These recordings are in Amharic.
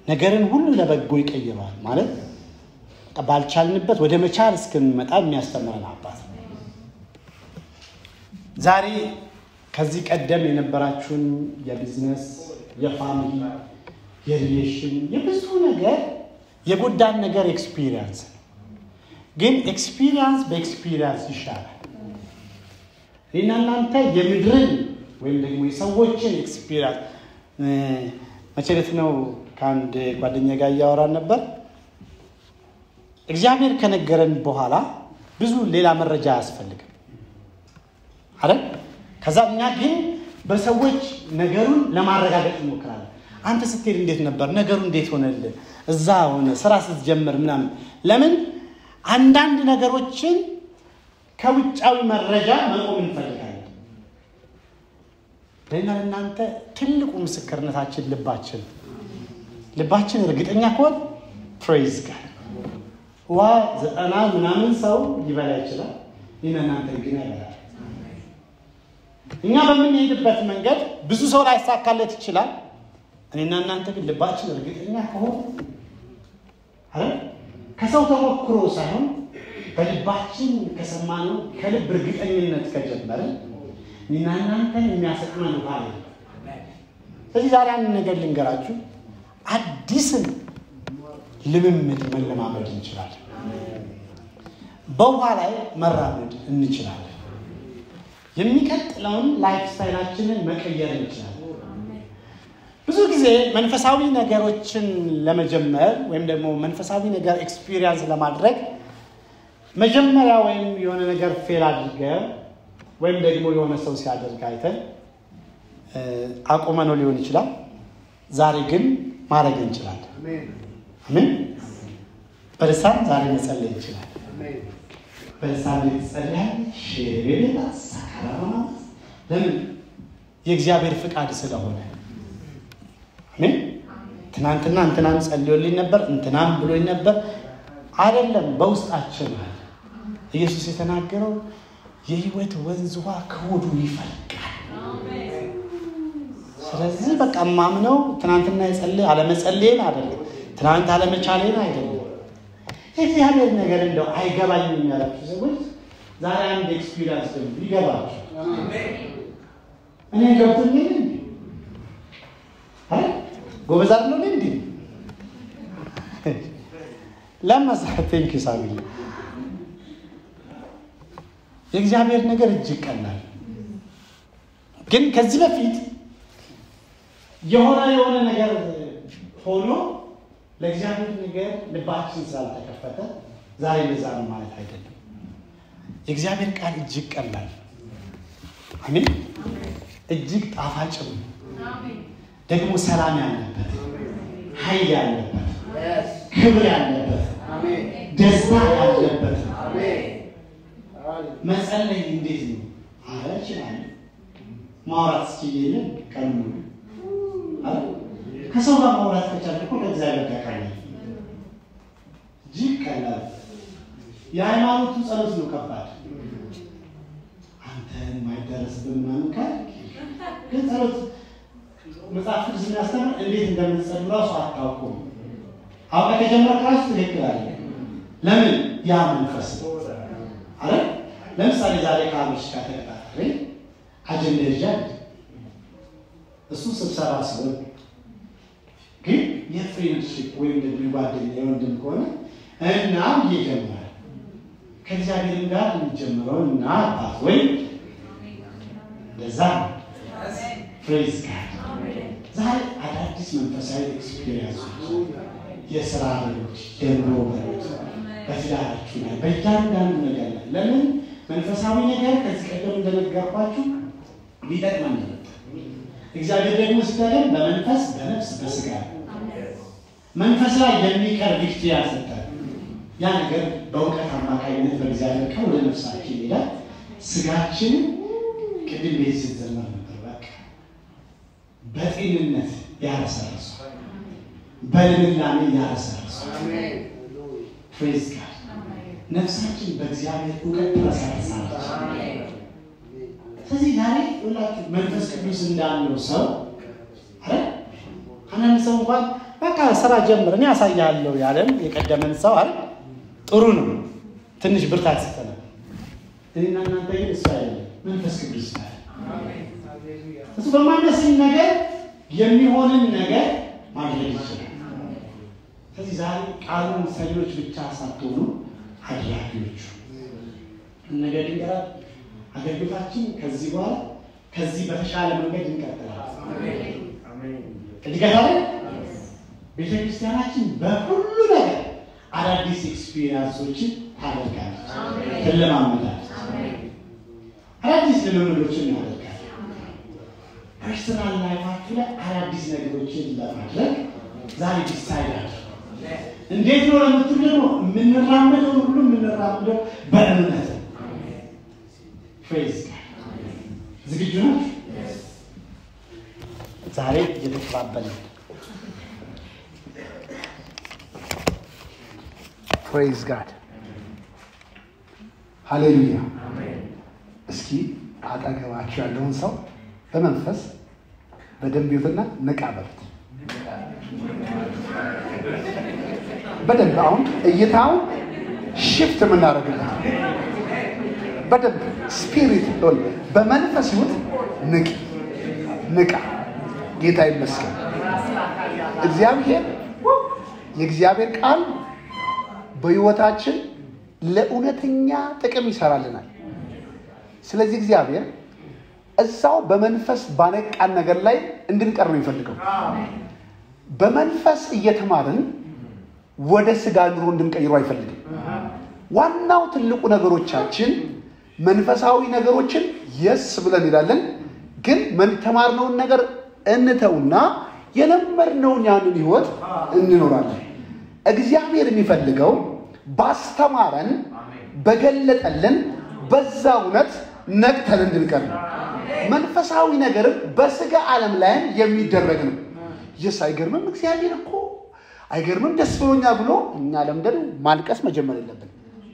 ነገርን ሁሉ ለበጎ ይቀይረዋል ማለት ባልቻልንበት ወደ መቻል እስክንመጣ የሚያስተምረን አባት ነው። ዛሬ ከዚህ ቀደም የነበራችሁን የቢዝነስ፣ የፋሚሊ፣ የሪሌሽን የብዙ ነገር የጎዳን ነገር ኤክስፒሪየንስ ነው። ግን ኤክስፒሪየንስ በኤክስፒሪየንስ ይሻላል። እኔና እናንተ የምድርን ወይም ደግሞ የሰዎችን ኤክስፒሪየንስ መቼ ዕለት ነው ከአንድ ጓደኛ ጋር እያወራን ነበር። እግዚአብሔር ከነገረን በኋላ ብዙ ሌላ መረጃ አያስፈልግም አይደል? ከዛ እኛ ግን በሰዎች ነገሩን ለማረጋገጥ እንሞክራለን። አንተ ስትሄድ እንዴት ነበር ነገሩ? እንዴት ሆነልህ? እዛ ሆነ ስራ ስትጀምር ምናምን። ለምን አንዳንድ ነገሮችን ከውጫዊ መረጃ መቆም እንፈልጋለን። ለእና ለእናንተ ትልቁ ምስክርነታችን ልባችን ልባችን እርግጠኛ ከሆን ፕሬዝ ጋር ዋ ዘጠና ምናምን ሰው ሊበላ ይችላል። ይህን እናንተ ግን አይበላል። እኛ በምንሄድበት መንገድ ብዙ ሰው ላይሳካለት ይችላል። እኔና እናንተ ግን ልባችን እርግጠኛ ከሆን ከሰው ተሞክሮ ሳይሆን በልባችን ከሰማነው ከልብ እርግጠኝነት ከጀመርን እኔና እናንተን የሚያሰጥመን ውሃ የለም። ስለዚህ ዛሬ አንድ ነገር ልንገራችሁ፣ አዲስን ልምምድ መለማመድ እንችላለን። በውሃ ላይ መራመድ እንችላለን። የሚቀጥለውን ላይፍ ስታይላችንን መቀየር እንችላለን። ብዙ ጊዜ መንፈሳዊ ነገሮችን ለመጀመር ወይም ደግሞ መንፈሳዊ ነገር ኤክስፒሪየንስ ለማድረግ መጀመሪያ ወይም የሆነ ነገር ፌል አድርገን ወይም ደግሞ የሆነ ሰው ሲያደርግ አይተን አቁመነው ሊሆን ይችላል። ዛሬ ግን ማድረግ እንችላለን። አሜን። በልሳን ዛሬ መጸለይ እንችላለን። በልሳን የተጸለያል ሽቤቤላ ሳካራማ ለምን የእግዚአብሔር ፍቃድ ስለሆነ አሜን። ትናንትና እንትናም ጸልዮልኝ ነበር እንትናም ብሎኝ ነበር አይደለም፣ በውስጣችን አለ። ኢየሱስ የተናገረው የህይወት ወንዝ ውሃ ከሆዱ ይፈልቃል። ስለዚህ በቃ ማምነው ትናንትና የጸለይ አለመጸለይን አይደለም፣ ትናንት አለመቻሌን አይደለም። የእግዚአብሔር ነገር እንደው አይገባኝም ያላችሁ ሰዎች ዛሬ አንድ ኤክስፒሪንስ ደግሞ ይገባችሁ። እኔ ገብቶኝ እንዲ ጎበዝ አይደለሁ እንዲ ለመሳ ቴንክ ሳሚ የእግዚአብሔር ነገር እጅግ ቀላል ግን ከዚህ በፊት የሆነ የሆነ ነገር ሆኖ ለእግዚአብሔር ነገር ልባችን ስላልተከፈተ ዛሬ እንደዛ ነው ማለት አይደለም። የእግዚአብሔር ቃል እጅግ ቀላል አሜን፣ እጅግ ጣፋጭም ደግሞ ሰላም ያለበት ኃይል ያለበት ክብር ያለበት ደስታ ያለበት መጸለይ እንዴት ነው? አረ እችላለሁ። ማውራት ስችየለን ቀን ሙሉ ከሰው ጋር ማውራት ከቻለ እኮ ከእግዚአብሔር ጋር ቀላል እጅግ ቀላል። የሃይማኖቱ ጸሎት ነው ከባድ። አንተን የማይደረስብን ምናምን ካል ግን ጸሎት መጽሐፍ ቅዱስ የሚያስተምር እንዴት እንደምንጸልይ ራሱ አታውቁም። አውቀ ከጀመርክ ራሱ ትክክል አለ። ለምን ያ መንፈስ ነው አለ። ለምሳሌ ዛሬ ከአብሽ ጋር ተቀጣጠሬ አጀንዳ ይዣል። እሱ ስብሰባ ሲሆን ግን የፍሬንድሽፕ ወይም ደግሞ የጓደኛ የወንድም ከሆነ እና እየጀመረ ከእግዚአብሔር ጋር የሚጀምረው እና አባት ወይም እንደዛ ፍሬዝ ጋር ዛሬ አዳዲስ መንፈሳዊ ኤክስፒሪየንሶች የስራ በሮች፣ የኑሮ በሮች በትዳራችሁ ላይ በእያንዳንዱ ነገር ላይ ለምን መንፈሳዊ ነገር ከዚህ ቀደም እንደነገርኳችሁ ሊጠቅመን ነው። እግዚአብሔር ደግሞ ሲተገን በመንፈስ በነፍስ በስጋ መንፈስ ላይ የሚቀር ቪክትሪ ያሰጣል። ያ ነገር በእውቀት አማካኝነት በእግዚአብሔር ቃል ወደ ነፍሳችን ይሄዳል። ስጋችን ቅድም ቤት ስትዘመር ነበር። በቃ በጤንነት ያረሰረሱ በልምላሜ ያረሰረሱ ፕሬዝ ጋር ነፍሳችን በእግዚአብሔር እውቀት ትረሰርሳለች። ስለዚህ ዛሬ ሁላችሁ መንፈስ ቅዱስ እንዳለው ሰው አረ አንዳንድ ሰው እንኳን በቃ ስራ ጀምር፣ እኔ ያሳያለሁ ያለን የቀደመን ሰው አለ ጥሩ ነው። ትንሽ ብርታት ሰጠናል። እኔና እናንተ ግን እሱ አይደለም፣ መንፈስ ቅዱስ ነው። እሱ በማይመስል ነገር የሚሆንን ነገር ማድረግ ይችላል። ስለዚህ ዛሬ ቃሉን ሰሚዎች ብቻ ሳትሆኑ አድራጊዎቹ ነገር ድንገራ አገልግሎታችን ከዚህ በኋላ ከዚህ በተሻለ መንገድ እንቀጥላለን። እድገታለ ቤተ ክርስቲያናችን በሁሉ ነገር አዳዲስ ኤክስፒሪንሶችን ታደርጋለች፣ ትለማመዳለች፣ አዳዲስ ልምምዶችን እናደርጋለን። ፐርሰናል ላይፋችሁ ላይ አዳዲስ ነገሮችን ለማድረግ ዛሬ ዲሳይድ አድርጉ። እንዴት ነው ለምትሉ ደግሞ የምንራመደው ሁሉ የምንራመደው በእምነት ነው። ፕሬዝ ዝግጁ ናችሁ? ዛሬ እየተቀባበለ ፕሬዝ ጋድ ሃሌሉያ። እስኪ አጠገባችሁ ያለውን ሰው በመንፈስ በደንብ ይዩትና ንቃ በሉት። በደንብ አሁን እይታው ሽፍት የምናደርግበት በደንብ ስፒሪት ሆን በመንፈስ ይሁት ንቅ ንቃ። ጌታ ይመስገን። እግዚአብሔር የእግዚአብሔር ቃል በሕይወታችን ለእውነተኛ ጥቅም ይሰራልናል። ስለዚህ እግዚአብሔር እዛው በመንፈስ ባነቃን ነገር ላይ እንድንቀር ነው የሚፈልገው። በመንፈስ እየተማርን ወደ ስጋ ኑሮ እንድንቀይሩ አይፈልግም። ዋናው ትልቁ ነገሮቻችን መንፈሳዊ ነገሮችን የስ ብለን እንላለን፣ ግን የተማርነውን ነገር እንተውና የለመድነውን ያንን ህይወት እንኖራለን። እግዚአብሔር የሚፈልገው ባስተማረን በገለጠልን በዛ እውነት ነቅተን እንድንቀር ነው። መንፈሳዊ ነገርም በስጋ ዓለም ላይም የሚደረግ ነው። የስ አይገርምም? እግዚአብሔር እኮ አይገርምም? ደስ ብሎኛል ብሎ እኛ ለምደን ማልቀስ መጀመር የለብን።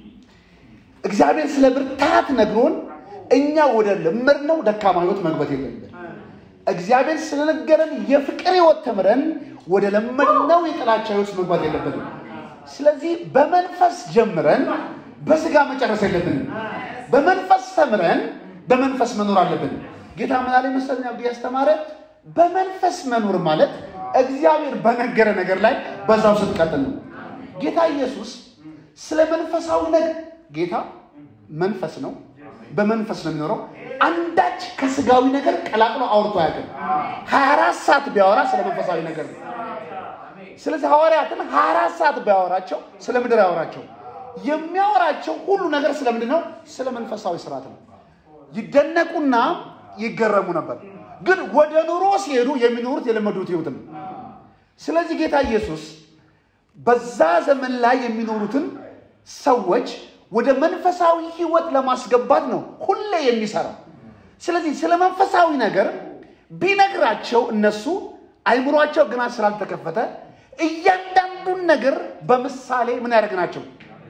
እግዚአብሔር ስለ ብርታት ነግሮን እኛ ወደ ለመድነው ደካማ ህይወት መግባት የለብን። እግዚአብሔር ስለነገረን የፍቅር ህይወት ተምረን ወደ ለመድነው የጥላቻ ህይወት መግባት የለብንም። ስለዚህ በመንፈስ ጀምረን በስጋ መጨረስ የለብንም። በመንፈስ ተምረን በመንፈስ መኖር አለብን። ጌታ ምን አለ መሰለኝ አብዲ ያስተማረ በመንፈስ መኖር ማለት እግዚአብሔር በነገረ ነገር ላይ በዛው ስትቀጥል ነው። ጌታ ኢየሱስ ስለ መንፈሳዊ ነገር ጌታ መንፈስ ነው፣ በመንፈስ ነው የሚኖረው። አንዳች ከስጋዊ ነገር ቀላቅሎ አውርቶ አያውቅም። ሀያ አራት ሰዓት ቢያወራ ስለ መንፈሳዊ ነገር ነው። ስለዚህ ሐዋርያትን ሀያ አራት ሰዓት ቢያወራቸው ስለ ምድር ያወራቸው የሚያወራቸው ሁሉ ነገር ስለምንድን ነው? ስለ መንፈሳዊ ስርዓት ነው። ይደነቁና ይገረሙ ነበር። ግን ወደ ኑሮ ሲሄዱ የሚኖሩት የለመዱት ህይወት ነው። ስለዚህ ጌታ ኢየሱስ በዛ ዘመን ላይ የሚኖሩትን ሰዎች ወደ መንፈሳዊ ህይወት ለማስገባት ነው ሁሌ የሚሰራው። ስለዚህ ስለ መንፈሳዊ ነገር ቢነግራቸው እነሱ አይምሯቸው ግና ስላልተከፈተ እያንዳንዱን ነገር በምሳሌ ምን ያደርግ ናቸው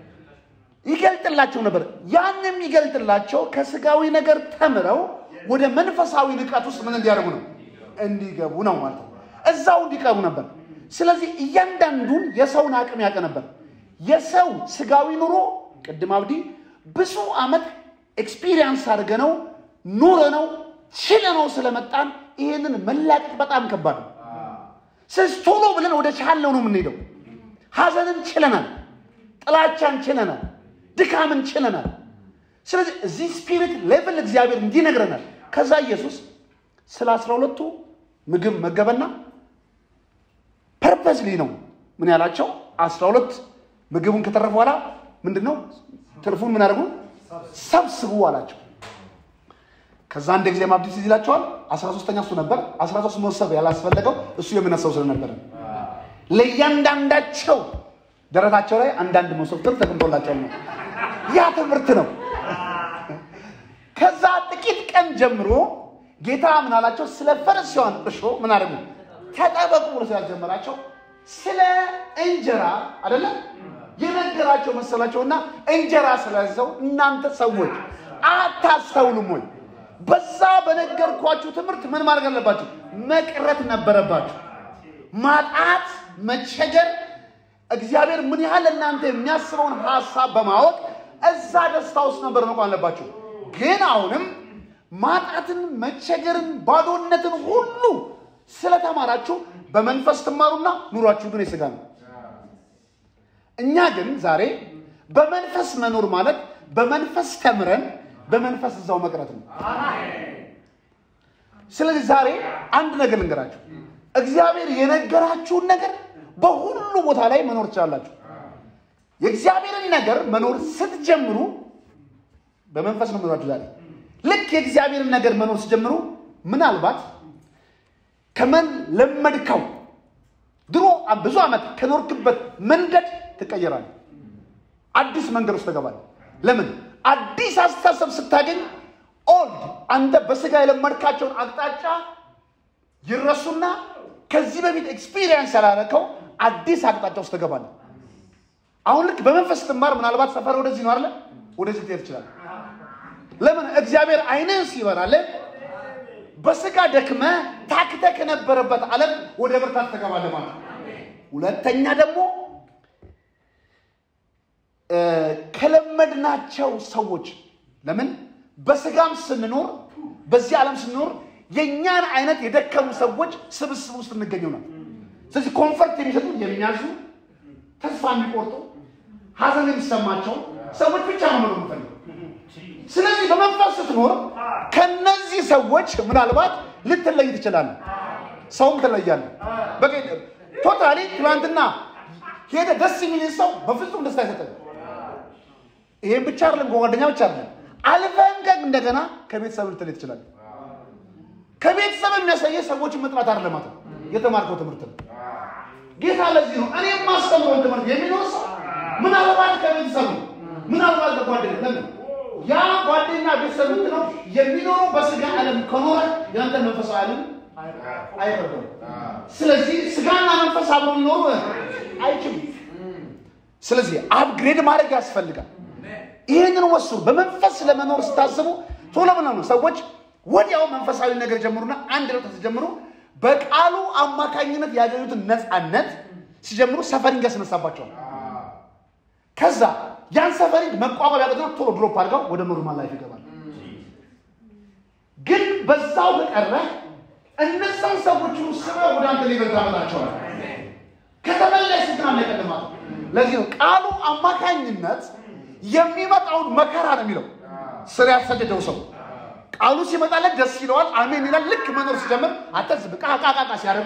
ይገልጥላቸው ነበር። ያን የሚገልጥላቸው ከስጋዊ ነገር ተምረው ወደ መንፈሳዊ ንቃት ውስጥ ምን እንዲያደርጉ ነው እንዲገቡ ነው ማለት ነው። እዛው እንዲቀሩ ነበር። ስለዚህ እያንዳንዱን የሰውን አቅም ያውቅ ነበር። የሰው ስጋዊ ኑሮ ቅድም አብዲ ብዙ ዓመት ኤክስፒሪየንስ አድርገ ነው ኑረ ነው ችለ ነው ስለመጣን ይህንን መላቀቅ በጣም ከባድ ነው። ስለዚህ ቶሎ ብለን ወደ ቻለው ነው የምንሄደው። ሀዘንን ችለናል፣ ጥላቻን ችለናል፣ ድካምን ችለናል። ስለዚህ እዚህ ስፒሪት ሌቭል እግዚአብሔር እንዲነግረናል። ከዛ ኢየሱስ ስለ አስራ ሁለቱ ምግብ መገበና ፐርፐስሊ ነው ምን ያላቸው አስራ ሁለት ምግቡን ከተረፈ በኋላ ምንድን ነው ትርፉን ምን አደረጉ ሰብስቡ አላቸው። ከዛ አንድ ጊዜ ማብዲስ ይላቸዋል። አስራ ሶስተኛ እሱ ነበር። አስራ ሶስት መሰብ ያላስፈለገው እሱ የምነሳው ስለነበረ ለእያንዳንዳቸው ደረታቸው ላይ አንዳንድ መሶብ ትርፍ ተቀምጦላቸው ነው። ያ ትምህርት ነው። ከዛ ጥቂት ቀን ጀምሮ ጌታ ምን አላቸው? ስለ ፈሪሳውያን እርሾ ምን አደረጉ? ተጠበቁ ብሎ ስላልጀመራቸው ስለ እንጀራ አይደለም የነገራቸው መሰላቸውና እንጀራ ስለያዘው እናንተ ሰዎች አታስተውሉም ወይ? በዛ በነገርኳችሁ ትምህርት ምን ማድረግ አለባችሁ? መቅረት ነበረባችሁ። ማጣት መቸገር እግዚአብሔር ምን ያህል እናንተ የሚያስበውን ሀሳብ በማወቅ እዛ ደስታ ውስጥ ነበር መቆም አለባችሁ። ግን አሁንም ማጣትን፣ መቸገርን፣ ባዶነትን ሁሉ ስለተማራችሁ በመንፈስ ትማሩና ኑሯችሁ ግን የሥጋ ነው። እኛ ግን ዛሬ በመንፈስ መኖር ማለት በመንፈስ ተምረን በመንፈስ እዛው መቅረት ነው። ስለዚህ ዛሬ አንድ ነገር ልንገራችሁ። እግዚአብሔር የነገራችሁን ነገር በሁሉ ቦታ ላይ መኖር ትችላላችሁ። የእግዚአብሔርን ነገር መኖር ስትጀምሩ በመንፈስ ነው መኖራችሁ። ዛሬ ልክ የእግዚአብሔርን ነገር መኖር ስትጀምሩ ምናልባት ከመን ለመድከው ድሮ ብዙ ዓመት ከኖርክበት መንገድ ትቀየራል። አዲስ መንገድ ውስጥ ትገባለህ። ለምን? አዲስ አስተሳሰብ ስታገኝ ኦልድ አንተ በስጋ የለመድካቸውን አቅጣጫ ይረሱና ከዚህ በፊት ኤክስፒሪየንስ ያላረከው አዲስ አቅጣጫ ውስጥ ትገባለህ። አሁን ልክ በመንፈስ ስትማር ምናልባት ሰፈር ወደዚህ ነው አለ ወደዚህ ትሄድ ትችላለህ። ለምን? እግዚአብሔር አይንን ሲበራልህ በስጋ ደክመ ታክተ ከነበረበት ዓለም ወደ ብርታት ትገባለህ ማለት ነው። ሁለተኛ ደግሞ ከለመድናቸው ሰዎች ለምን በስጋም ስንኖር በዚህ ዓለም ስንኖር የእኛን አይነት የደከሙ ሰዎች ስብስብ ውስጥ እንገኘው ነው። ስለዚህ ኮንፈርት የሚሰጡ የሚያዙ ተስፋ የሚቆርጡ ሀዘን የሚሰማቸው ሰዎች ብቻ ነው መኖር የምፈልገው። ስለዚህ በመንፈስ ስትኖር ከነዚህ ሰዎች ምናልባት ልትለይ ትችላለህ። ሰውም ትለያለህ። በቃ ቶታሊ ትናንትና ሄደ ደስ የሚል ሰው በፍጹም ደስታ አይሰጥም። ይሄን ብቻ አይደለም፣ ከጓደኛ ብቻ አይደለም፣ አልፈን እንደገና ከቤተሰብ ልትለይ ትችላለህ። ከቤተሰብ የሚያሳየህ ሰዎችን መጥላት አይደለም ማለት ነው፣ የተማርከው ትምህርት ነው። ጌታ ለዚህ ነው እኔ የማስተምረውን ትምህርት የሚኖር ሰው ምናልባት ከቤተሰብ ነው፣ ምናልባት ከጓደኛ ለምን ያ ጓደኛ ቤተሰብ ምትለው የሚኖረው በስጋ ዓለም ከኖረ ያንተን መንፈሳዊ ዓለም አይረዳም። ስለዚህ ስጋና መንፈስ አብረው ሊኖሩ አይችሉም። ስለዚህ አፕግሬድ ማድረግ ያስፈልጋል። ይህንን ወስኑ። በመንፈስ ለመኖር ስታስቡ ቶሎ ብለው ነው ሰዎች ወዲያው መንፈሳዊ ነገር ጀምሩና አንድ ለውጥ ሲጀምሩ በቃሉ አማካኝነት ያገኙትን ነፃነት ሲጀምሩ ሰፈሪንግ ያስነሳባቸዋል። ከዛ ያን ሰፈሪንግ መቋቋም ያቀጥና ቶሎ ድሮፕ አድርገው ወደ ኖርማል ላይፍ ይገባል። ግን በዛው ከቀረ እነዛን ሰዎች ስበ ወደ አንተ ሌቨል ታመጣቸዋል። ከተመለስ ግን አለቀልማት። ለዚህ ነው ቃሉ አማካኝነት የሚመጣውን መከራ ነው የሚለው ስር ያሰደደው ሰው ቃሉ ሲመጣለት ደስ ይለዋል፣ አሜን ይላል። ልክ መኖር ሲጀምር አተዝብ ቃቃቃቃ ሲያደርጉ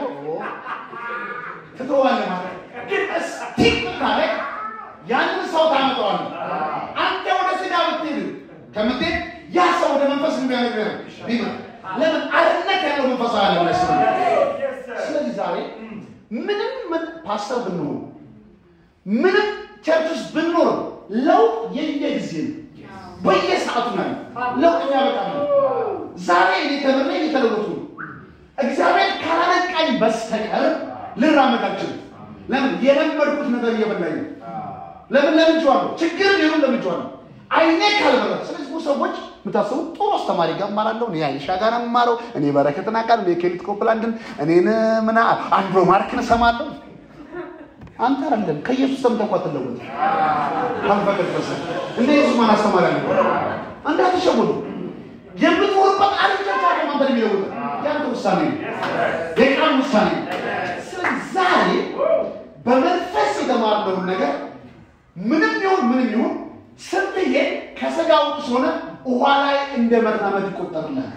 ትተዋለህ ማለት ግን እስቲል ብታረግ ያንን ሰው ታመጣዋለህ። አንተ ወደ ስጋ ብትሄድ ከምትሄድ ያ ሰው ወደ መንፈስ የሚያነግር ቢመጣ ለምን አርነት ያለው መንፈሳዊ ዓለም ላይ ስለ ስለዚህ ዛሬ ምንም ምን ፓስተር ብንሆን ምንም ቸርች ውስጥ ብንኖር ለውጥ የየጊዜ ነው። በየሰዓቱ ነው ለውጥ የሚያበቃ ነው። ዛሬ እኔ ተምሬ እየተለወጡ ነው። እግዚአብሔር ካላነቃኝ በስተቀር ልራመድ አልችልም። ለምን የለመድኩት ነገር እየበላኝ ነው። ለምን ለምጄዋለሁ። ችግር ሊሆን ለምጄዋለሁ። አይኔ ካልበራ ስለዚህ ብዙ ሰዎች የምታስቡ ጥሩ አስተማሪ ጋር እማራለሁ፣ እኔ አይሻ ጋር ነው የምማረው፣ እኔ በረከትን አውቃለሁ፣ እኔ ኬሊት ኮፕላንድን፣ እኔን ምና አንድሮ ማርክን እሰማለሁ። አንተ አይደለም ከኢየሱስ ሰምተህ እኮ አትለወጥ ካልፈቀድ በስ እንደ ኢየሱስ ማን አስተማሪ አለ? እንዳትሸወዱ። የምትኖርበት ዓለም ብቻ ነው አንተን የሚለውጥ ያንተ ውሳኔ ነው፣ የቃል ውሳኔ ነው። ስለዚህ ዛሬ በመንፈስ የተማርነውን ነገር ምንም ይሁን ምንም ይሁን ስትሄድ ከስጋ ውጭ ሆነ ውሃ ላይ እንደ መራመድ ይቆጠርልሃል።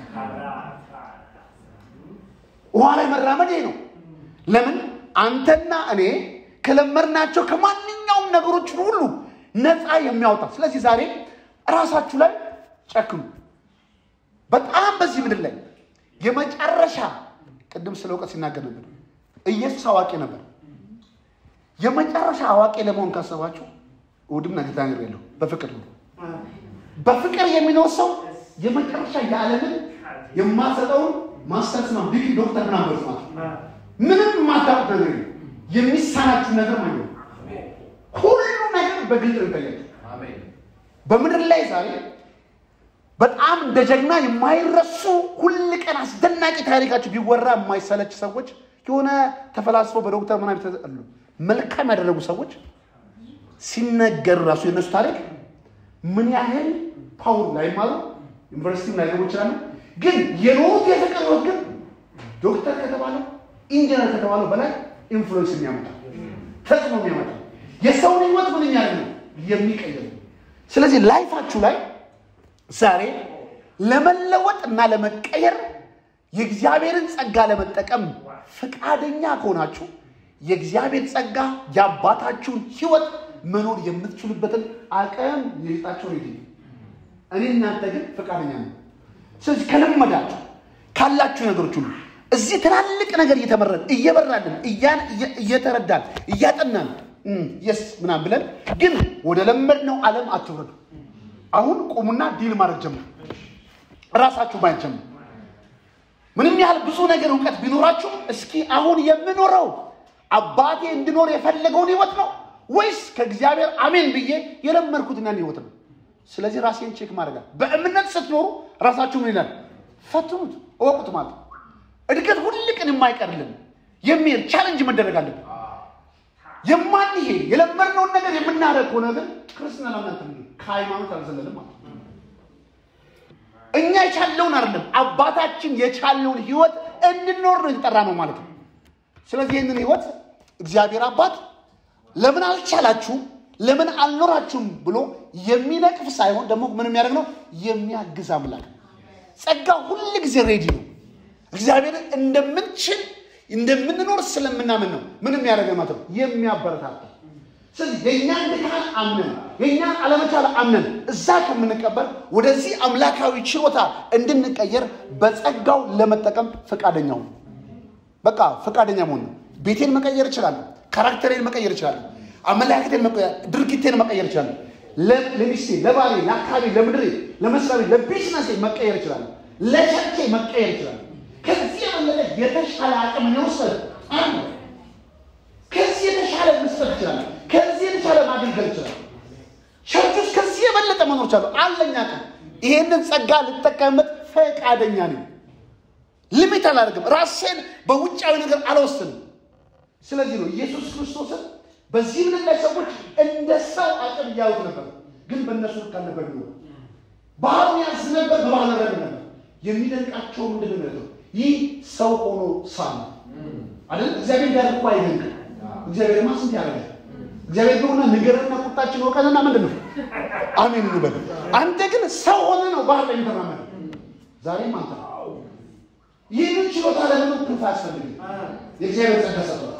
ውሃ ላይ መራመድ ይሄ ነው። ለምን አንተና እኔ ከለመድናቸው ከማንኛውም ነገሮች ሁሉ ነፃ የሚያወጣ ስለዚህ ዛሬ እራሳችሁ ላይ ጨክኑ። በጣም በዚህ ምድር ላይ የመጨረሻ ቅድም ስለ እውቀት ሲናገር ነበር። ኢየሱስ አዋቂ ነበር። የመጨረሻ አዋቂ ለመሆን ካሰባችሁ እሑድም ነገ ተናግሬያለሁ። በፍቅር ነው። በፍቅር የሚኖር ሰው የመጨረሻ የዓለምን የማሰጠውን ማስተርስ ነው ዲግሪ ዶክተር ምናምን ማለት ምንም የማታውቁት ነገር የለም። የሚሳናችሁ ነገር ማለት ነው። ሁሉ ነገር በግልጽ ነው ይታያል። በምድር ላይ ዛሬ በጣም እንደ ጀግና የማይረሱ ሁል ቀን አስደናቂ ታሪካቸው ቢወራ የማይሰለች ሰዎች የሆነ ተፈላስፈው በዶክተር ምናምን የተጠሉ መልካም ያደረጉ ሰዎች ሲነገር ራሱ የነሱ ታሪክ ምን ያህል ፓውር ላይማሩ ዩኒቨርሲቲ ላይገቡ ይችላሉ። ግን የኖሩት የፍቅር ህይወት ግን ዶክተር ከተባለው ኢንጂነር ከተባለው በላይ ኢንፍሉዌንስ የሚያመጣ ተጽዕኖ የሚያመጣ የሰውን ህይወት ምን ያህል ነው የሚቀይር። ስለዚህ ላይፋችሁ ላይ ዛሬ ለመለወጥ እና ለመቀየር የእግዚአብሔርን ጸጋ ለመጠቀም ፈቃደኛ ከሆናችሁ የእግዚአብሔር ጸጋ የአባታችሁን ህይወት መኖር የምትችሉበትን አቅም የሊጣቸው ሬዲ እኔ እናንተ ግን ፈቃደኛ ነው። ስለዚህ ከለመዳችሁ ካላችሁ ነገሮች ሁሉ እዚህ ትላልቅ ነገር እየተመረን እየበራልን እየተረዳን እያጠናን የስ ምናምን ብለን ግን ወደ ለመድነው ዓለም አትውረዱ። አሁን ቁሙና ዲል ማድረግ ጀምሩ። ራሳችሁ ማየት ጀምሩ። ምንም ያህል ብዙ ነገር እውቀት ቢኖራችሁ እስኪ አሁን የምኖረው አባቴ እንድኖር የፈለገውን ህይወት ነው ወይስ ከእግዚአብሔር አሜን ብዬ የለመድኩትን ያን ህይወት ነው? ስለዚህ ራሴን ቼክ ማድረጋል። በእምነት ስትኖሩ ራሳችሁ ምን ይላል? ፈትኑት፣ እወቁት ማለት ነው። እድገት ሁል ቀን የማይቀርልን የሚሄድ ቻለንጅ መደረግ አለብን። የማንሄድ የለመድነውን ነገር የምናደርግ ከሆነ ግን ክርስትና ለእናንተ ከሃይማኖት አልዘለልም ማለት ነው። እኛ የቻለውን አይደለም አባታችን የቻለውን ህይወት እንድንኖር ነው የተጠራ ነው ማለት ነው። ስለዚህ ይህንን ህይወት እግዚአብሔር አባት ለምን አልቻላችሁም፣ ለምን አልኖራችሁም ብሎ የሚነቅፍ ሳይሆን ደግሞ ምን የሚያደርግ ነው የሚያግዝ አምላክ ነው። ጸጋ ሁል ጊዜ ሬዲ ነው። እግዚአብሔርን እንደምንችል እንደምንኖር ስለምናምን ነው ምን የሚያደርገ ማለት ነው የሚያበረታታ። ስለዚህ የእኛን ድካም አምነን የእኛን አለመቻል አምነን እዛ ከምንቀበል ወደዚህ አምላካዊ ችሎታ እንድንቀየር በጸጋው ለመጠቀም ፈቃደኛው ነው። በቃ ፈቃደኛ መሆን ነው። ቤቴን መቀየር እችላለሁ። ካራክተሬን መቀየር እችላለሁ። አመለካከቴን፣ ድርጊቴን መቀየር እችላለሁ። ለሚስቴ፣ ለባሌ፣ ለአካባቢ፣ ለምድሬ፣ ለመስሪያ ቤት፣ ለቢዝነሴ መቀየር እችላለሁ። ለቸርቼ መቀየር እችላለሁ። ከዚህ የበለጠ የተሻለ አቅም የውሰድ አለ። ከዚህ የተሻለ መስጠት ይችላል። ከዚህ የተሻለ ማገልገል ይችላል። ቸርች ውስጥ ከዚህ የበለጠ መኖር ይቻለሁ። አለኝ አቅም። ይሄንን ጸጋ ልጠቀምበት ፈቃደኛ ነኝ። ሊሚት አላደርግም። ራሴን በውጫዊ ነገር አልወስንም። ስለዚህ ነው ኢየሱስ ክርስቶስን በዚህ ምድር ላይ ሰዎች እንደ ሰው አቅም እያዩት ነበር፣ ግን በእነሱ ልክ አልነበር። ቢሆን ባህሩ ያዝ ነበር፣ በባህር ረድ ነበር። የሚደንቃቸው ምንድን ነው? ይህ ሰው ሆኖ ሳለ አይደል? እግዚአብሔር ጋር እኮ አይደንቅም። እግዚአብሔርማ ስንት ያደርጋል። እግዚአብሔር ከሆነ ንገርና ቁጣችን ወቀንና ምንድን ነው አሜን እንበል። አንተ ግን ሰው ሆነ ነው ባህር ላይ የተራመደ ዛሬም አንተ ነው ይህንን ችሎታ ለምን ክንፍ አያስፈልግም? የእግዚአብሔር ጸጋ ሰጥቷል።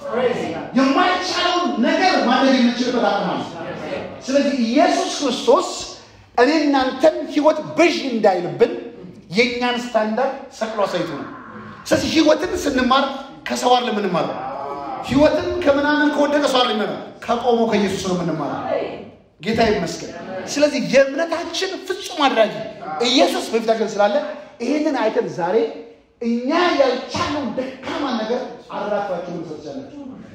የማይቻለውን ነገር ማድረግ የምንችልበት አቅም አለ። ስለዚህ ኢየሱስ ክርስቶስ እኔ እናንተን ህይወት ብዥ እንዳይልብን የእኛን ስታንዳርድ ሰቅሎ አሳይቶ ነው። ስለዚህ ህይወትን ስንማር ከሰው አይደለም የምንማረው። ህይወትን ከምናምን ከወደቀ ሰው አይደለም የምንማረው፣ ከቆመው ከኢየሱስ ነው የምንማረው። ጌታ ይመስገን። ስለዚህ የእምነታችን ፍጹም አድራጊ ኢየሱስ በፊታችን ስላለ ይህንን አይተን ዛሬ እኛ ያልቻለውን ደካማ ነገር አራፋችሁ ምሰቻላችሁ።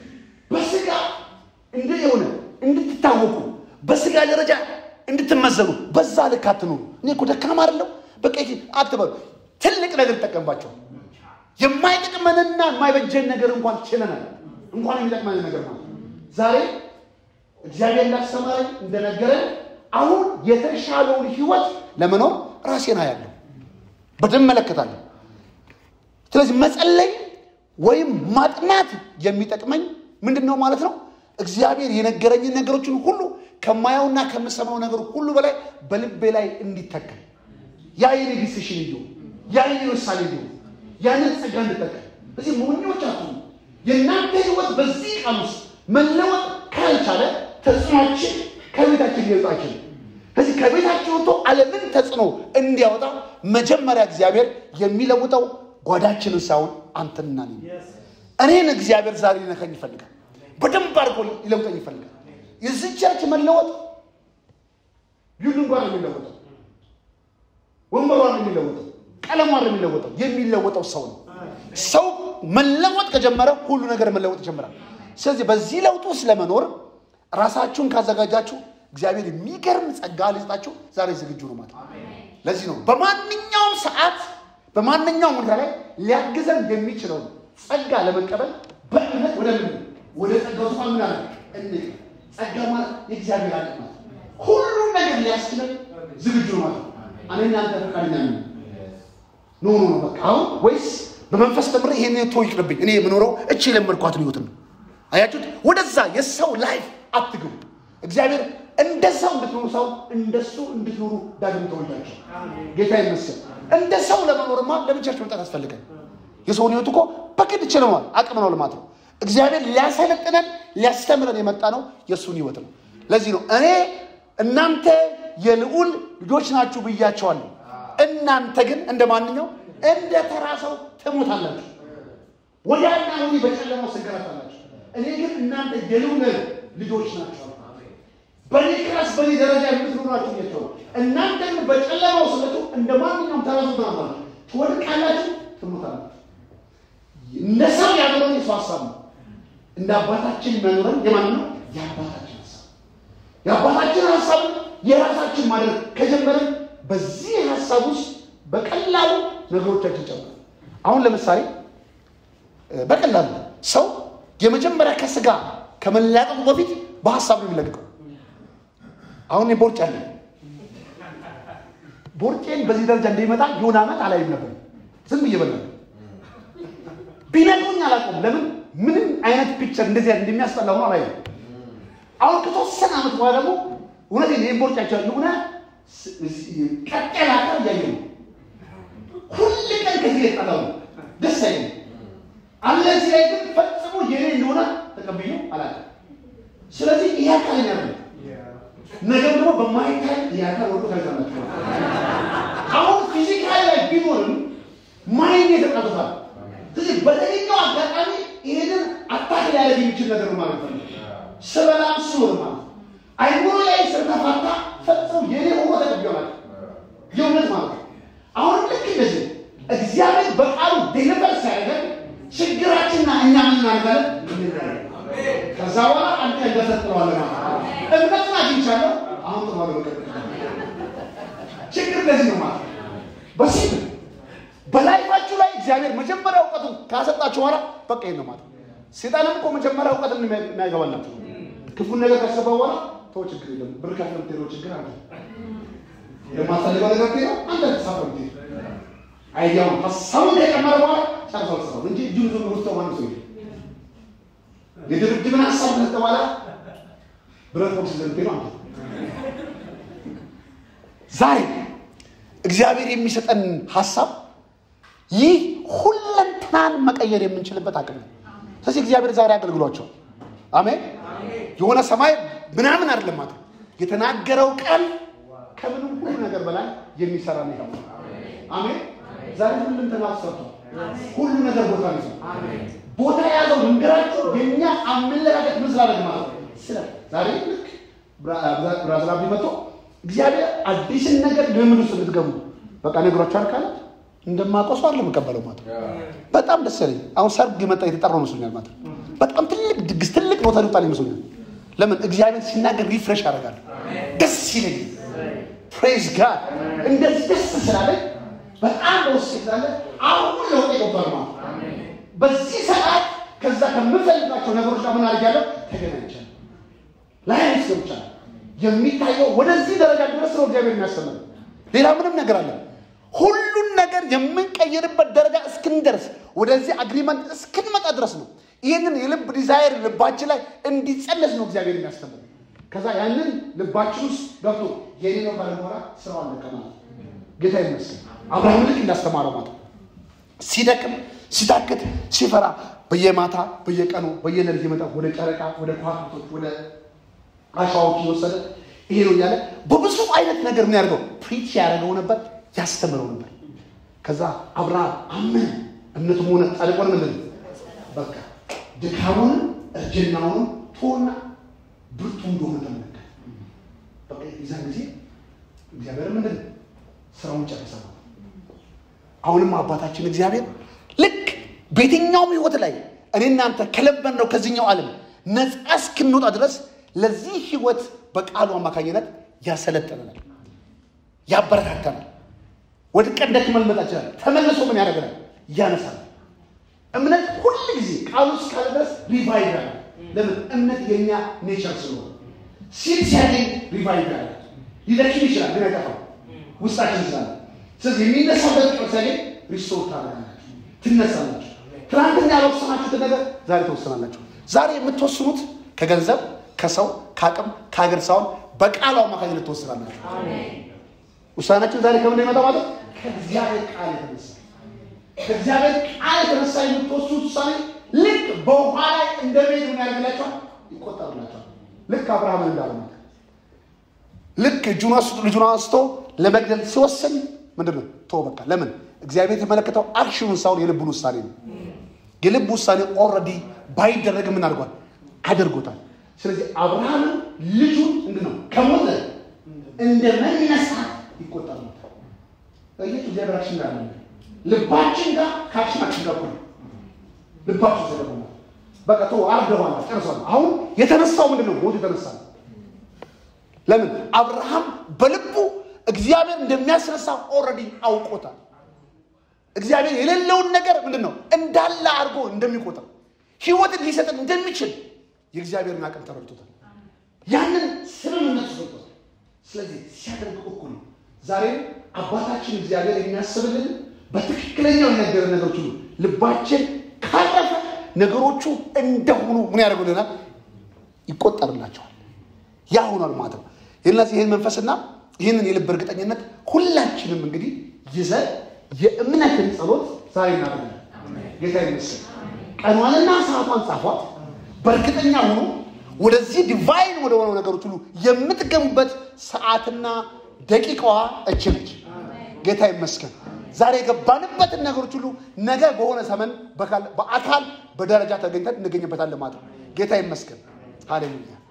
በስጋ እንደ የሆነ እንድትታወቁ በስጋ ደረጃ እንድትመዘኑ በዛ ልክ አትኑሩ። እኔ እኮ ደካማ አይደለሁ በቃ አትበሉ። ትልቅ ነገር ይጠቀምባቸው። የማይጠቅመንና የማይበጀን ነገር እንኳን ችለናል፣ እንኳን የሚጠቅመን ነገር ማለት ዛሬ እግዚአብሔር እንዳስተማረኝ እንደነገረን አሁን የተሻለውን ህይወት ለመኖር ራሴን አያለሁ፣ በደንብ መለከታለሁ። ስለዚህ መጸለይ ወይም ማጥናት የሚጠቅመኝ ምንድን ነው ማለት ነው? እግዚአብሔር የነገረኝን ነገሮችን ሁሉ ከማየውና ከምሰማው ነገር ሁሉ በላይ በልቤ ላይ እንዲተከል ያ የኔ ዲሲሽን እንዲሁ ያ የኔ ውሳኔ እንዲሁ ያንን ጸጋ እንድጠቀም እዚህ ሞኞች አትሁኑ። የእናንተ ህይወት በዚህ ቀን ውስጥ መለወጥ ካልቻለ ተጽዕኖችን ከቤታችን ሊወጣ አይችልም። ስለዚህ ከቤታችን ወጥቶ ዓለምን ተጽዕኖ እንዲያወጣ መጀመሪያ እግዚአብሔር የሚለውጠው ጓዳችንን ሳይሆን አንተንና እኔን። እኔን እግዚአብሔር ዛሬ ሊነካኝ ይፈልጋል። በደንብ አድርጎ ሊለውጠኝ ይፈልጋል። የዚህ ቸርች መለወጥ ቢልዲንጓ ነው የሚለወጠው፣ ወንበሯ ነው የሚለወጠው፣ ቀለሟ ነው የሚለወጠው። የሚለወጠው ሰው ነው። ሰው መለወጥ ከጀመረ ሁሉ ነገር መለወጥ ይጀምራል። ስለዚህ በዚህ ለውጥ ውስጥ ለመኖር ራሳችሁን ካዘጋጃችሁ እግዚአብሔር የሚገርም ጸጋ ሊሰጣችሁ ዛሬ ዝግጁ ነው ማለት ነው። ለዚህ ነው በማንኛውም ሰዓት በማንኛውም ሁኔታ ላይ ሊያግዘን የሚችለውን ጸጋ ለመቀበል በእምነት ወደ ምን ወደ ጸጋው ዙፋን ምን አለ እንቅ ጸጋ ማለት የእግዚአብሔር አለ ማለት ሁሉም ነገር ሊያስችለን ዝግጁ ነው ማለት ነው። እኔ እናንተ ፈቃደኛ ነን ኖ ኖ ኖ በቃ አሁን ወይስ በመንፈስ ተምሬ ይሄን ቶ ይቅርብኝ እኔ የምኖረው እቺ የለመድኳትን ህይወት ነው። አያችሁት? ወደዛ የሰው ላይፍ አትግቡ። እግዚአብሔር እንደ ሰው እንድትኖሩ ሰው እንደሱ እንድትኖሩ ዳግም ተወልዳቸው። ጌታ ይመስገን። እንደ ሰው ለመኖርማ ለብቻችሁ መምጣት ያስፈልጋል። የሰውን ህይወት እኮ በግድ ችለዋል፣ አቅም ነው ልማት ነው። እግዚአብሔር ሊያሰለጥነን ሊያስተምረን የመጣ ነው የእሱን ህይወት ነው። ለዚህ ነው እኔ እናንተ የልዑል ልጆች ናችሁ ብያቸዋለሁ። እናንተ ግን እንደ ማንኛው እንደ ተራ ሰው ትሞታላችሁ፣ ወዲያና ወዲህ በጨለማው ትንከራተታላችሁ። እኔ ግን እናንተ የልዑል ልጆች ናቸው። በእኔ ክላስ በእኔ ደረጃ የምትኖሩ ናችሁ ብያቸዋለሁ። እናንተ ግን በጨለማው ስለቱ እንደ ማንኛውም ተራ ሰው ትሆናላችሁ፣ ትወድቃላችሁ፣ ትሞታላችሁ። እንደ ሰው ያኖረን የሰው ሀሳብ ነው። እንደ አባታችን የሚያኖረን የማን ነው? የአባታችን ሀሳብ የአባታችን ሀሳብ የራሳችን ማድረግ ከጀመርን በዚህ ሀሳብ ውስጥ በቀላሉ ነገሮቻችን ጨምራል። አሁን ለምሳሌ በቀላሉ ሰው የመጀመሪያ ከስጋ ከመላቀቁ በፊት በሀሳብ ነው የሚለቅቀው። አሁን እኔ ቦርጭ አለ ቦርጬን በዚህ ደረጃ እንደሚመጣ የሆነ ዓመት አላይም ነበር። ዝም ብዬ በላ ቢነግሩኝ አላውቀውም። ለምን ምንም አይነት ፒክቸር እንደዚህ አይነት እንደሚያስጠላ ሆኖ አላየም። አሁን ከተወሰነ ዓመት በኋላ ደግሞ እውነት ይህን ቦርጫቸው የሆነ ቀጠላ ቀር እያየ ነው። ሁል ቀን ከዚህ የጠላው ደስ አይልም። አለ እዚህ ላይ ግን ፈጽሞ የኔ እንደሆነ ተቀብዬ አላውቅም። ስለዚህ ይሄ አካለኛ ነው። ነገር ደግሞ በማይታይ ይሄ አካል ወዶ ታይዛላችሁ። አሁን ፊዚካል ላይ ቢኖርም ማይንድ የተቃጥቷል። ስለዚህ በተገኘው አጋጣሚ ይሄንን አታክ ሊያደርግ የሚችል ነገር ነው ማለት ነው። ስበላም ስኖር ማለት አይምሮ ላይ ስለተፋታ ፈጽሞ የኔ ሆኖ ተቀብያለሁ። የእውነት ማለት ነው። አሁን ልክ እንደዚህ እግዚአብሔር በቃሉ ዴሊቨር ሲያደርገን ችግራችንና እኛ ምን እናደርጋለን? ከዛ በኋላ አንተ እንደፈጥረዋለህ ማለት ነው። እምነትን አግኝቻለሁ። አሁን ጥሩ ነው። ችግር እንደዚህ ነው ማለት ነው። በሲል በላይፋችሁ ላይ እግዚአብሔር መጀመሪያ እውቀቱን ካሰጣችሁ በኋላ በቃ ይሄን ነው ማለት ነው። ሴጣንም እኮ መጀመሪያ እውቀትን የሚያገባላችሁ ክፉን ነገር ካሰባ በኋላ ተው ችግር የለም ብር ከፍለህ የምትሄደው ችግር አለ የማትፈልገው ነገር ነው አንተ ተሳፈር ብትሄድ አይዲያውን ሀሳቡን ከጨመረ በኋላ ጨርሰው ስራው እንጂ እጁን ዞ ውስጥ ማን ሰው የድብድብን ሀሳብ ከሰጠ በኋላ ብረት ቦክስ ዘንቴ ነው አንተ ዛሬ እግዚአብሔር የሚሰጠን ሀሳብ ይህ ሁለንተናን መቀየር የምንችልበት አቅም ነው። ስለዚህ እግዚአብሔር ዛሬ አገልግሏቸው አሜን። የሆነ ሰማይ ምናምን አይደለም ማለት የተናገረው ቃል ከምንም ሁሉ ነገር በላይ የሚሰራ ነው። አሜን። ዛሬ ሁለንተና ሰርቷል። ሁሉ ነገር ቦታ ነው። ቦታ የያዘው ልንገራችሁ፣ የእኛ አመለካከት ምን ስላደረግ ማለት ነው። ስለ ዛሬ ልክ ብራዝላ መጥቶ እግዚአብሔር አዲስን ነገር ልምድ ውስጥ እንድትገቡ በቃ ነግሯችኋል ካለ እንደማውቀው ሰው አይደለም የምቀበለው ማለት ነው። በጣም ደስ ያለኝ አሁን ሰርግ መጣ የተጠራው መስሎኛል ማለት ነው። በጣም ትልቅ ድግስ ትልቅ ቦታ ሊወጣል ይመስሎኛል። ለምን እግዚአብሔር ሲናገር ሪፍሬሽ አደርጋለሁ፣ ደስ ይለኝ። ፕሬዝ ጋድ እንደዚህ ደስ ስላለኝ በጣም በውስጥ ስላለ አሁን ለውጥ ይገባል ማለት ነው። በዚህ ሰዓት ከዛ ከምፈልጋቸው ነገሮች ጋር ምን አድርጊያለሁ? ተገናኝቻለሁ። ላይ ገብቻለሁ። የሚታየው ወደዚህ ደረጃ ድረስ ነው እግዚአብሔር የሚያስተምር ሌላ ምንም ነገር አለ ሁሉን ነገር የምንቀይርበት ደረጃ እስክንደርስ ወደዚህ አግሪመንት እስክንመጣ ድረስ ነው። ይህንን የልብ ዲዛይር ልባችን ላይ እንዲጸነስ ነው እግዚአብሔር የሚያስተምር። ከዛ ያንን ልባችን ውስጥ ገብቶ የኔ ነው ካለ በኋላ ስራው አለቀ ማለት ነው። ጌታ ይመስገን። አብርሃም ልክ እንዳስተማረው ማለት ሲደክም፣ ሲታክት፣ ሲፈራ በየማታ በየቀኑ በየሌሊት የመጣ ወደ ጨረቃ፣ ወደ ከዋክብቶች፣ ወደ አሸዋዎች እየወሰደ ይሄ ነው እያለ በብዙ አይነት ነገር ምን ያደርገው ፕሪች ያደርገው ነበር ያስተምረው ነበር። ከዛ አብርሃም አመነ። እምነቱም ሆነ ጻድቅ ሆነ። ምንድን ነው በቃ ድካሙንም እርጅናውንም ቶና ብርቱ እንደሆነ ተመለከተ። በቃ የዛን ጊዜ እግዚአብሔር ምንድን ነው ስራውን ጨረሰ። አሁንም አባታችን እግዚአብሔር ልክ በየትኛውም ህይወት ላይ እኔ እናንተ ከለበን ነው ከዚህኛው ዓለም ነፃ እስክንወጣ ድረስ ለዚህ ህይወት በቃሉ አማካኝነት ያሰለጠነናል፣ ያበረታተናል። ወድቀን ደክመን ልንመጣ ይችላል። ተመልሶ ምን ያደርገናል? ያነሳል። እምነት ሁል ጊዜ ቃሉ እስካለ ድረስ ሪቫይቭ ያለ ለምን እምነት የኛ ኔቸር ስለሆነ ሲል ሲያገኝ ሪቫይቭ ያለ ሊደክም ይችላል ግን አይጠፋም ውስጣችን ስላለ ስለዚህ የሚነሳበት ቁጥር ሲያገኝ ሪስቶር ታደርጋላችሁ ትነሳላችሁ ትናንትና ያልወሰናችሁትን ነገር ዛሬ ተወሰናላችሁ ዛሬ የምትወስኑት ከገንዘብ ከሰው ከአቅም ከሀገር ሳይሆን በቃሉ አማካኝነት ትወስናላችሁ ውሳናችን ዛሬ ከምን ነው የመጣው ማለት ከእግዚአብሔር ቃል የተነሳ ከእግዚአብሔር ቃል የተነሳ የምትወስኑት ውሳኔ ልክ በውሃ ላይ እንደ ቤት ምን ያደርግላቸዋል ይቆጠርላቸዋል ልክ አብርሃምን እንዳለ ማለት ልክ እጁን አንስቶ ልጁን አንስቶ ለመግደል ሲወስን ምንድን ነው ቶ በቃ ለምን እግዚአብሔር የተመለከተው አክሽኑን ሳይሆን የልቡን ውሳኔ ነው የልብ ውሳኔ ኦልሬዲ ባይደረግ ምን አድርጓል አድርጎታል ስለዚህ አብርሃምን ልጁን ምንድን ነው ከሞተ እንደ መነሳት ይቆጠርለታል እየቱ እግዚአብሔር አክሽን ጋር ነው ልባችን ጋር ከአክሽናችን ጋር እኩል ነው። ልባችን ተደግሞ በቃ ቶ አርደዋል ጨርሷል አሁን የተነሳው ምንድን ነው ሞት የተነሳ ነው ለምን አብርሃም በልቡ እግዚአብሔር እንደሚያስነሳ ኦልሬዲ አውቆታል እግዚአብሔር የሌለውን ነገር ምንድን ነው እንዳለ አድርጎ እንደሚቆጥር ህይወትን ሊሰጥን እንደሚችል የእግዚአብሔርን አቅም ተረድቶታል ያንን ስምምነት ሰጥቶታል ስለዚህ ሲያደርግ እኩል ነው ዛሬም አባታችን እግዚአብሔር የሚያስብልን በትክክለኛው የነገረ ነገሮች ሁሉ ልባችን ካረፈ ነገሮቹ እንደሆኑ ምን ያደርጉልናል ይቆጠርላቸዋል ያ ሆኗል ማለት ነው የነዚህ ይህን መንፈስና ይህንን የልብ እርግጠኝነት ሁላችንም እንግዲህ ይዘን የእምነትን ጸሎት ዛሬ እናደርጋለን ጌታ ይመስል ቀኗንና ሰዓቷን ጻፏት በእርግጠኛ ሆኖ ወደዚህ ዲቫይን ወደ ሆነው ነገሮች ሁሉ የምትገቡበት ሰዓትና ደቂቃዋ እች ነች ጌታ ይመስገን ዛሬ የገባንበትን ነገሮች ሁሉ ነገ በሆነ ዘመን በአካል በደረጃ ተገኝተን እንገኝበታለን ማለት ነው ጌታ ይመስገን ሃሌሉያ